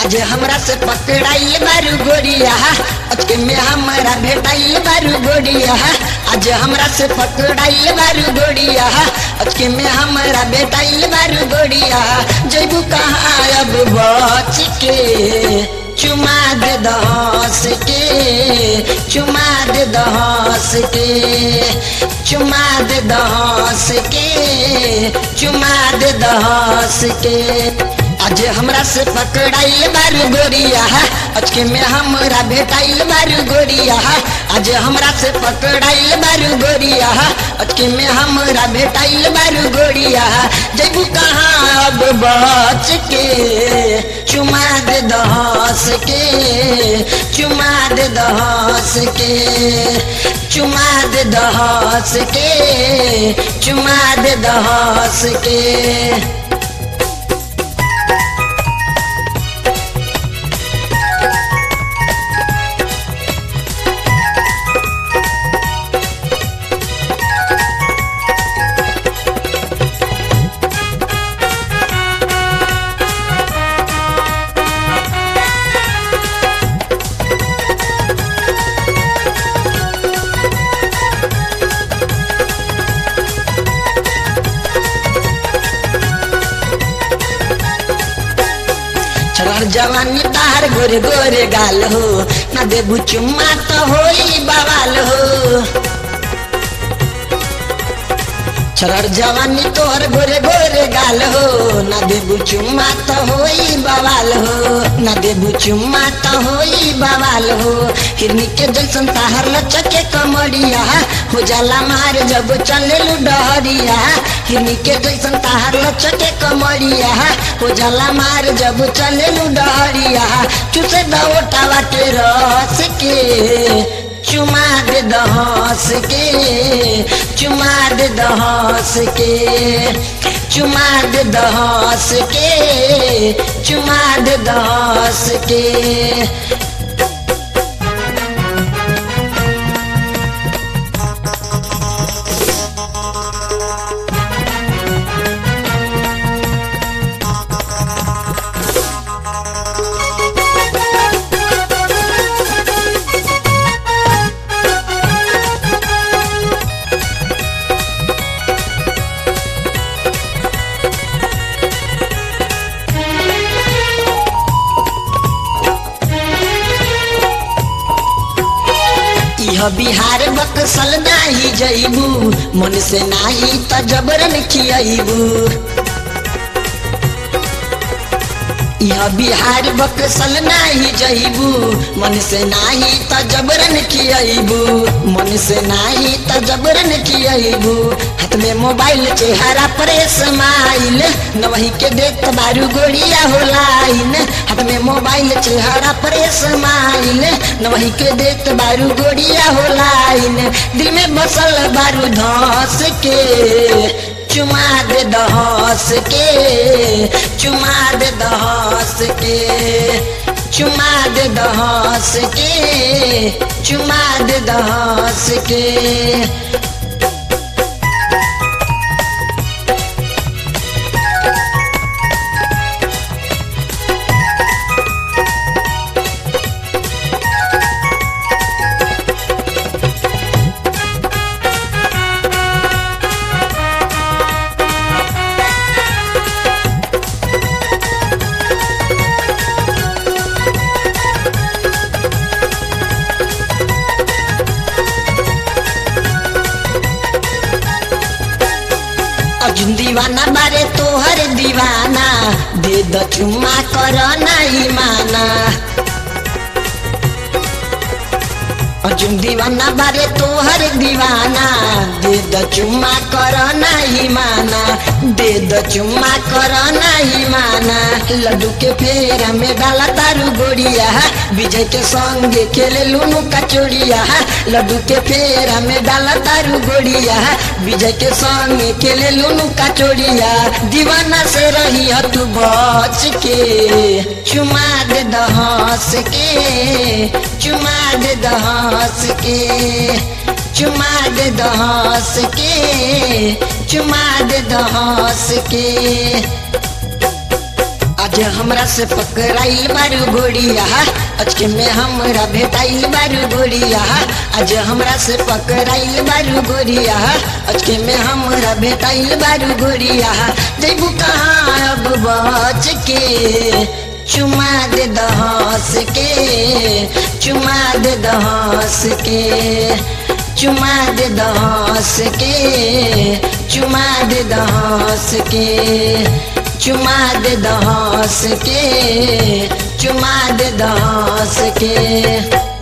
आज हमरा से पकड़ाइल बारू गोरिया अचके में हमरा भेटाइल बारू गोरिया आज हमरा से पकड़ाइल बारू गोरिया अचके में हमरा भेटाइल बारू गोरिया जैबू कहाँ अब बच के चुमा दे दस के चुमा दे दस के चुमा दे दस के चुमा दे दस के आज हमरा से पकड़ाइल बारू गोरिया अचके में हमरा भेटाइल बारू गोरिया आज हमरा से पकड़ाइल बारू गोरिया अचके में हमरा भेटाइल बारू गोरिया जैबू कहाँ अब बच के चुमा दे दस के चुमा दे दस के चुमा दे दस के चुमा दे दस के चढ़ जवानी तार गोरे गोरे गाल हो ना देबू चुम्मा तो होई बवाल हो चढ़ जवानी तोहर गोरे गोरे गाल हो ना देबू चुम्मा तो होई बवाल हो ना देबू चुम्मा तो होई बवाल हो हिरनी के जैसन ताहर लचके कमरिया हो जाला मार जब चले डहरिया हिरनी के जैसन ताहर लचके कमरिया हो जाला मार जब चले डहरिया चुसे दवटावा के रस के चुमा दे दहस के चुमा दे दहस के चुमा दे दहस के चुमा दे दहस के यह बिहार बक्सल नाही जईबू मन से नाही त जबरन खियबू यह बिहार बक्सल नाही जईबू मन से नाही त जबरन खियबू मन से नाही त जबरन खियबू हाथ में मोबाइल चेहरा पर स्माइल नवही के देख बारू गोड़िया हो लाइन हाथ में मोबाइल चेहरा पर स्माइल नवही के देख बारू गोड़िया हो लाइन दिल में बसल बारू धस के चुमा दे दहस के चुमा दे दहस के चुमा दे दहस के चुमा दे दहस के अर्जुन दीवाना बारे तोहर दीवाना दे द चुम्मा कर नहीं माना अर्जुन दीवाना बारे तोहर दीवाना दे द चुम्मा कर नहीं माना दे द चुम्मा कर नहीं माना लड्डू के फेरा में डाला तारू गोड़िया विजय के संगे खेले लूनू कचोड़िया लड्डू के फेरा में डाला तारू गोड़िया विजय के संगे खेले लूनू कचोड़िया दीवाना से रही ह तू बच के चुमा दे दहस के चुमा दे दहस के चुमा दे दहस के चुमा दे दहस के आज हमरा से पकड़ाइल बारू गोड़िया अचके में हमरा भेटाइल बारू गोड़िया आज हमरा से पकड़ाइल बारू गोड़िया अचके में हमरा भेटाइल बारू गोड़िया जैबू कहाँ अब बच के चुमा दे दहस के चुमा दे दहस के चुमा दे दहस के चुमा दे दहस के चुमा दे दहस के चुमा दे दहस के